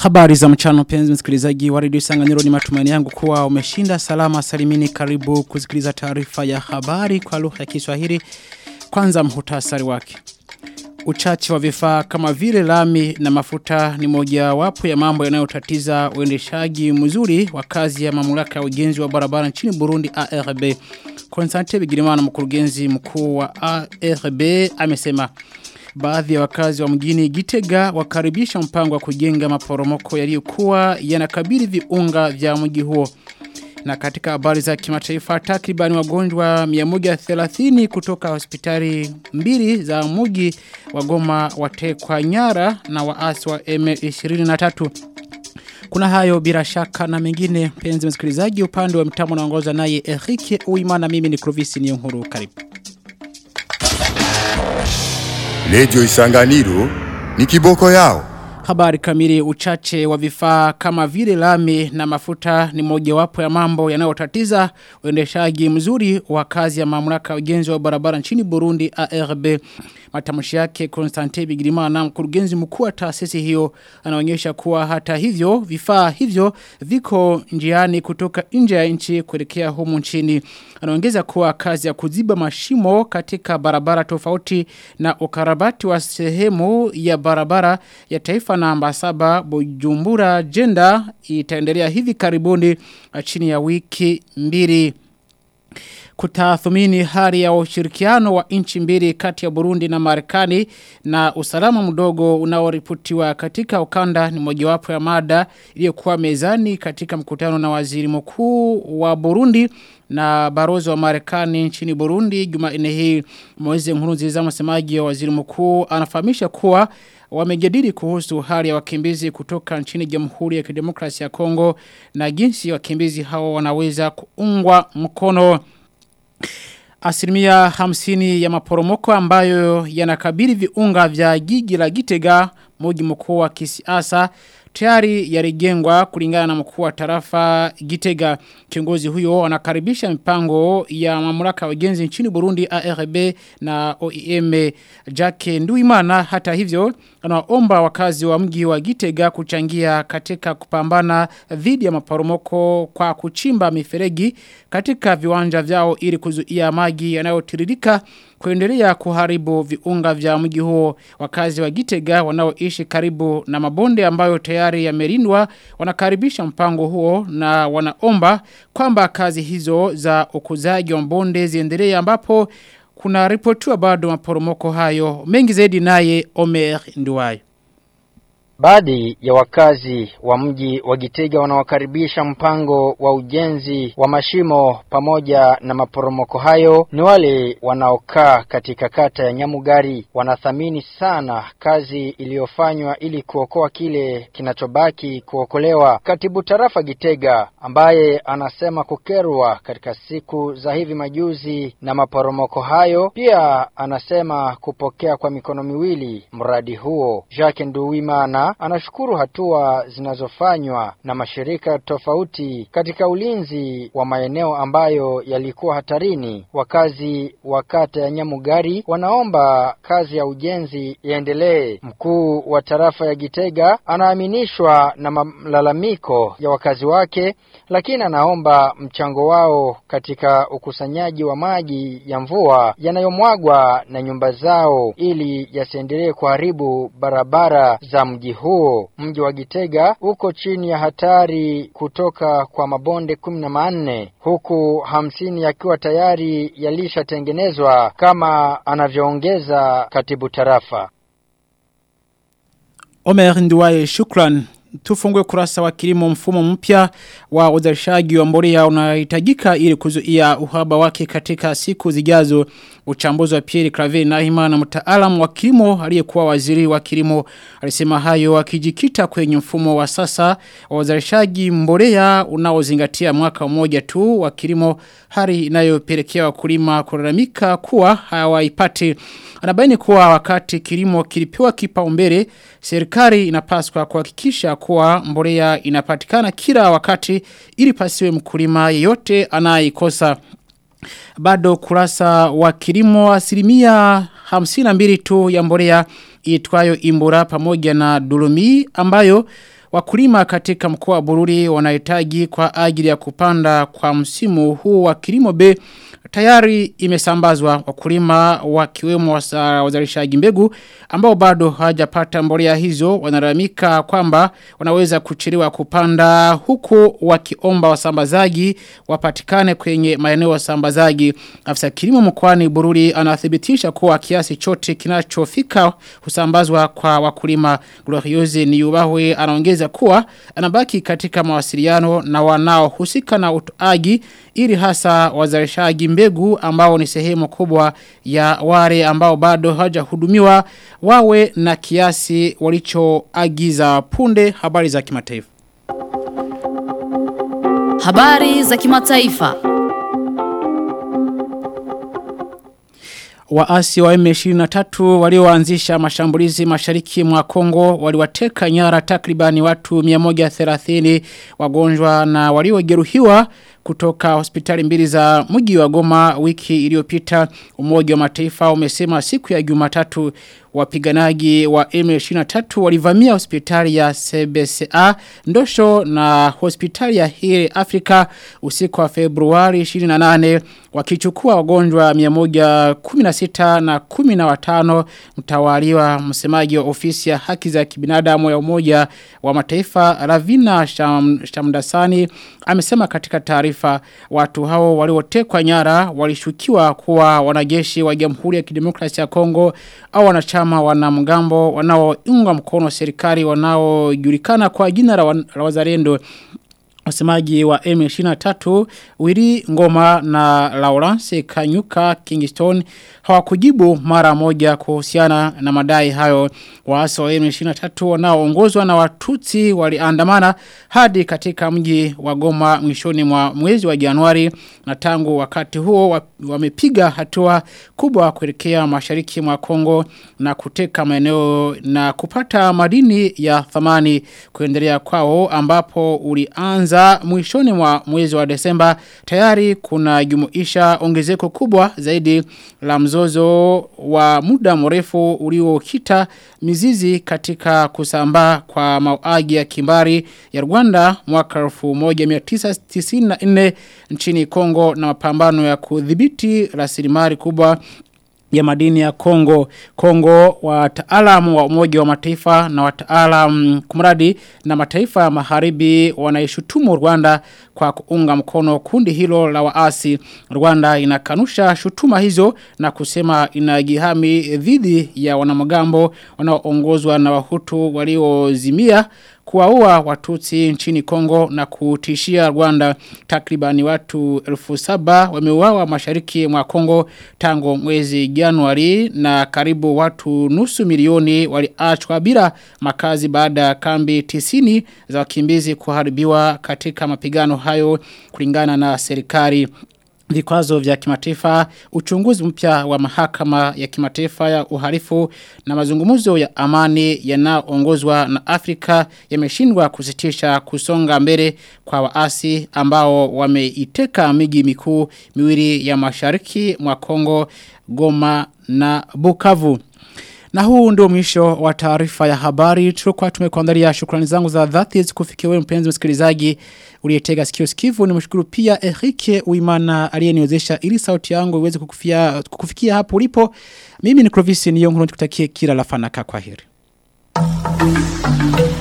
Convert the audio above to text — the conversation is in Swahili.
Habari za mchana penzi msikilizaji wa redio Sanganiro ni matumaini yangu kuwa umeshinda salama salimini karibu kusikiliza taarifa ya habari kwa lugha ya Kiswahili. Kwanza mhutasari wake. Uchache wa vifaa kama vile lami na mafuta ni moja wapo ya mambo yanayotatiza uendeshaji mzuri wa kazi ya mamlaka ya ujenzi wa barabara nchini Burundi ARB. Konstante Bigirimana mkurugenzi mkuu wa ARB amesema Baadhi ya wakazi wa mjini Gitega wakaribisha mpango wa kujenga maporomoko yaliyokuwa yanakabili viunga vya mji huo. Na katika habari za kimataifa takriban wagonjwa 130 kutoka hospitali mbili za mji wa Goma watekwa nyara na waasi wa M23. Kuna hayo bila shaka na mengine penzi msikilizaji upande wa mtamo naongoza naye Erike Uimana mimi ni Clovis Niyonkuru karibu. Lejo isanganiro ni kiboko yao. Habari kamili uchache wa vifaa kama vile lami na mafuta ni mojawapo ya mambo yanayotatiza uendeshaji mzuri wa kazi ya mamlaka ya ujenzi wa barabara nchini Burundi ARB. Matamshi yake Constantine Bigirimana mkurugenzi mkuu wa taasisi hiyo anaonyesha kuwa hata hivyo vifaa hivyo viko njiani kutoka nje ya nchi kuelekea humu nchini. Anaongeza kuwa kazi ya kuziba mashimo katika barabara tofauti na ukarabati wa sehemu ya barabara ya taifa namba saba Bujumbura Jenda itaendelea hivi karibuni chini ya wiki mbili kutathmini hali ya ushirikiano wa nchi mbili kati ya Burundi na Marekani na usalama mdogo unaoripotiwa katika ukanda ni mojawapo ya mada iliyokuwa mezani katika mkutano na waziri mkuu wa Burundi na barozi wa Marekani nchini Burundi Jumanne hii Moize Nkurunziza msemaji wa waziri mkuu anafahamisha kuwa wamejadili kuhusu hali ya wakimbizi kutoka nchini Jamhuri ya Kidemokrasia ya Kongo na jinsi wakimbizi hao wanaweza kuungwa mkono Asilimia hamsini ya maporomoko ambayo yanakabili viunga vya jiji la Gitega mji mkuu wa kisiasa tayari yalijengwa kulingana na mkuu wa tarafa Gitega kiongozi huyo anakaribisha mipango ya mamlaka ya ujenzi nchini Burundi ARB na OIM Jake Nduimana hata hivyo anaomba wakazi wa mji wa Gitega kuchangia katika kupambana dhidi ya maporomoko kwa kuchimba miferegi katika viwanja vyao ili kuzuia maji yanayotiririka kuendelea kuharibu viunga vya mji huo wakazi wa Gitega wanaoishi karibu na mabonde ambayo tayari yamelindwa wanakaribisha mpango huo na wanaomba kwamba kazi hizo za ukuzaji wa mbonde ziendelee ambapo kuna ripotiwa bado maporomoko hayo mengi zaidi naye Omer Nduwayo Baadhi ya wakazi wa mji wa Gitega wanawakaribisha mpango wa ujenzi wa mashimo pamoja na maporomoko hayo ni wale wanaokaa katika kata ya Nyamugari. Wanathamini sana kazi iliyofanywa ili kuokoa kile kinachobaki kuokolewa. Katibu tarafa Gitega ambaye anasema kukerwa katika siku za hivi majuzi na maporomoko hayo, pia anasema kupokea kwa mikono miwili mradi huo. Jacques Nduwimana anashukuru hatua zinazofanywa na mashirika tofauti katika ulinzi wa maeneo ambayo yalikuwa hatarini. Wakazi wa kata ya Nyamugari wanaomba kazi ya ujenzi iendelee. Mkuu wa tarafa ya Gitega anaaminishwa na malalamiko ya wakazi wake, lakini anaomba mchango wao katika ukusanyaji wa maji ya mvua yanayomwagwa na nyumba zao ili yasiendelee kuharibu barabara za mji huo. Mji wa Gitega uko chini ya hatari kutoka kwa mabonde kumi na manne huku hamsini yakiwa tayari yalishatengenezwa kama anavyoongeza katibu tarafa. Omer Nduwaye shukran tufungue kurasa wa kilimo mfumo mpya wa uzalishaji wa mbolea unahitajika ili kuzuia uhaba wake katika siku zijazo uchambuzi wa Pierre Claver Nahima na mtaalam wa kilimo aliyekuwa waziri wa kilimo alisema hayo akijikita kwenye mfumo wa sasa wa uzalishaji mbolea unaozingatia mwaka mmoja tu wa kilimo hali inayopelekea wakulima kulalamika kuwa hawaipati anabaini kuwa wakati kilimo kilipewa kipaumbele serikali inapaswa kuhakikisha kuwa mbolea inapatikana kila wakati ili pasiwe mkulima yeyote anayeikosa bado kurasa wa kilimo asilimia 52 tu ya mbolea itwayo imbura pamoja na dulumi ambayo wakulima katika mkoa wa Bururi wanahitaji kwa ajili ya kupanda kwa msimu huu wa kilimo B tayari imesambazwa wakulima wakiwemo wazalishaji mbegu ambao bado hawajapata mbolea hizo wanaramika kwamba wanaweza kuchelewa kupanda huku wakiomba wasambazaji wapatikane kwenye maeneo wasambazaji afisa kilimo mkoani Bururi anathibitisha kuwa kiasi chote kinachofika husambazwa kwa wakulima Glorioze Niyubahwe anaongeza kuwa anabaki katika mawasiliano na wanaohusika na utoaji ili hasa wazalishaji mbegu ambao ni sehemu kubwa ya wale ambao bado hawajahudumiwa wawe na kiasi walichoagiza punde habari za kimataifa. Habari za kimataifa. Waasi wa M23 walioanzisha mashambulizi mashariki mwa Kongo waliwateka nyara takribani watu 130 wagonjwa na waliojeruhiwa kutoka hospitali mbili za mji wa Goma wiki iliyopita umoja wa mataifa umesema siku ya Jumatatu wapiganaji wa M23 walivamia hospitali ya CBCA ndosho na hospitali ya Hiri Afrika usiku wa Februari 28 wakichukua wagonjwa 116 na 15 mtawaliwa msemaji wa ofisi ya haki za kibinadamu ya umoja wa mataifa Ravina Sham, Shamdasani amesema katika taarifa watu hao waliotekwa nyara walishukiwa kuwa wanajeshi wa Jamhuri ya Kidemokrasia ya Kongo au wanachama wanamgambo wanaounga mkono serikali wanaojulikana kwa jina la wazalendo Wasemaji wa M23 Wiri Ngoma na Lawrence Kanyuka Kingston hawakujibu mara moja kuhusiana na madai hayo waasi wa M23 wanaoongozwa na Watutsi waliandamana hadi katika mji wa Goma mwishoni mwa mwezi wa Januari na tangu wakati huo wamepiga hatua kubwa kuelekea mashariki mwa Kongo na kuteka maeneo na kupata madini ya thamani kuendelea kwao ambapo ulianza za mwishoni mwa mwezi wa Desemba tayari kuna jumuisha ongezeko kubwa zaidi la mzozo wa muda mrefu uliokita mizizi katika kusambaa kwa mauaji ya kimbari ya Rwanda mwaka 1994 nchini Kongo na mapambano ya kudhibiti rasilimali kubwa ya madini ya Kongo. Kongo wataalamu wa umoja wa mataifa na wataalamu kumradi na mataifa ya magharibi wanaishutumu Rwanda kwa kuunga mkono kundi hilo la waasi. Rwanda inakanusha shutuma hizo na kusema inajihami dhidi ya wanamgambo wanaoongozwa na wahutu waliozimia kuwaua watuti nchini Kongo na kutishia Rwanda takribani watu elfu saba wameuawa mashariki mwa Kongo tangu mwezi Januari na karibu watu nusu milioni waliachwa bila makazi baada ya kambi tisini za wakimbizi kuharibiwa katika mapigano hayo kulingana na serikali vikwazo vya kimataifa, uchunguzi mpya wa mahakama ya kimataifa ya uhalifu na mazungumzo ya amani yanayoongozwa na Afrika yameshindwa kusitisha kusonga mbele kwa waasi ambao wameiteka miji mikuu miwili ya mashariki mwa Kongo, Goma na Bukavu. Na huu ndio mwisho wa taarifa ya habari. Tulikuwa tumekuandalia shukrani zangu za dhati zikufikia wewe mpenzi msikilizaji uliyetega sikio sikivu. Nimshukuru pia Erike Uimana aliyeniwezesha ili sauti yangu iweze kukufikia, kukufikia hapo ulipo. Mimi ni Clovis Niyongo nikutakie kila la fanaka kwa heri.